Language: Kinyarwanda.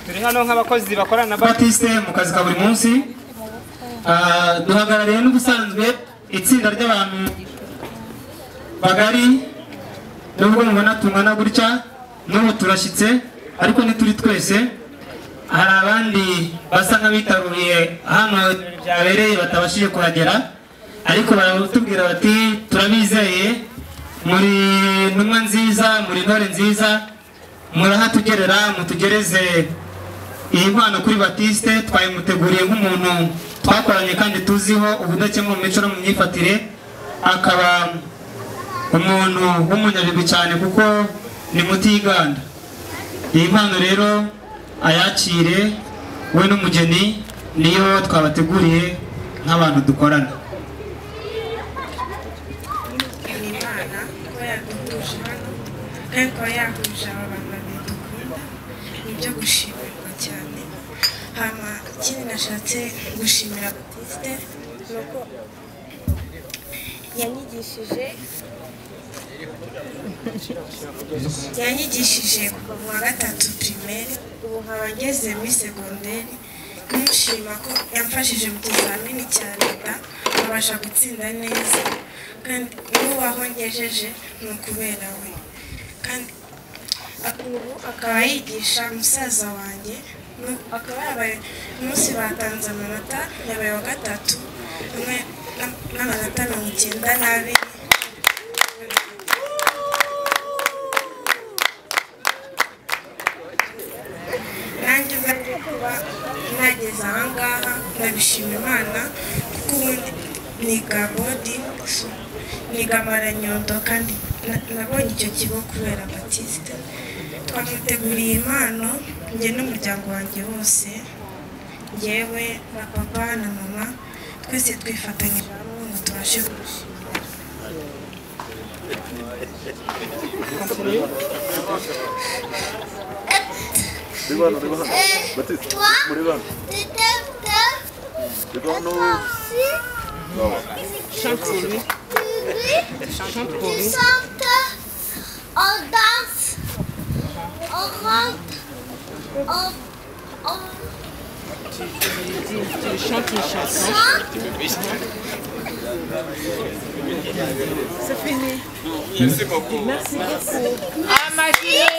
turi hano nk'abakozi bakorana na batiste mu kazi ka buri munsi Ah, duhagarariye n'ubusanzwe itsinda ry'abantu bagari nubwo mubona tungana gutya n'ubu turashyitse ariko ntituri twese hari abandi basa nk'abitaruye hano byabereye batabashije kuhagera ariko baratubwira bati turabizeye muri ntumwa nziza muri intore nziza murahatugerera mutugereze iyi mpano kuri batiste twayimuteguriye nk'umuntu twakoranye kandi tuziho ubudakemwa mu mico no mu myifatire akaba umuntu w'umunyabigwi cyane kuko ni muti yiganda iyi mpano rero ayakire we n'umugeni niyo twabateguriye nk'abantu dukorana imana kuba yaduhuje hano kandi kuba yahuje aba bantu babiri dukunda ni ibyo gushimirwa cyane hanyuma ikindi nashatse gushimira batiste ni uko yanyigishije yanyigishije kuva mu wa gatatu pirimeri ubu nkaba ngeze muri segonderi numushima ko yamfashije mu kizamini cya leta nkabasha gutsinda neza kandi nubaho ngejeje ni ukubera we kandi ak- ubu akaba yigisha musaza wanjye nu- akaba yabaye umunsi batanze amanota yabaye wa gatatu hamwe na- n'amanota mirongo icyenda n'abiri nanjye uza kuba nageze aha ngaha ndabishima imana kuko ubundi niga bodingi niga amaranyondo kandi na- nabonye icyo kigo kubera batiste twamuteguriye impano njye n'umuryango wanjye wose njyewe na papa na mama twese twifatanyije hamwe ngo tubashe gushimira Uri hano, uri hano. Batiste, muri hano. Uri hano. Tu chantes, on danse, on rentre, on, on chante, Amashyi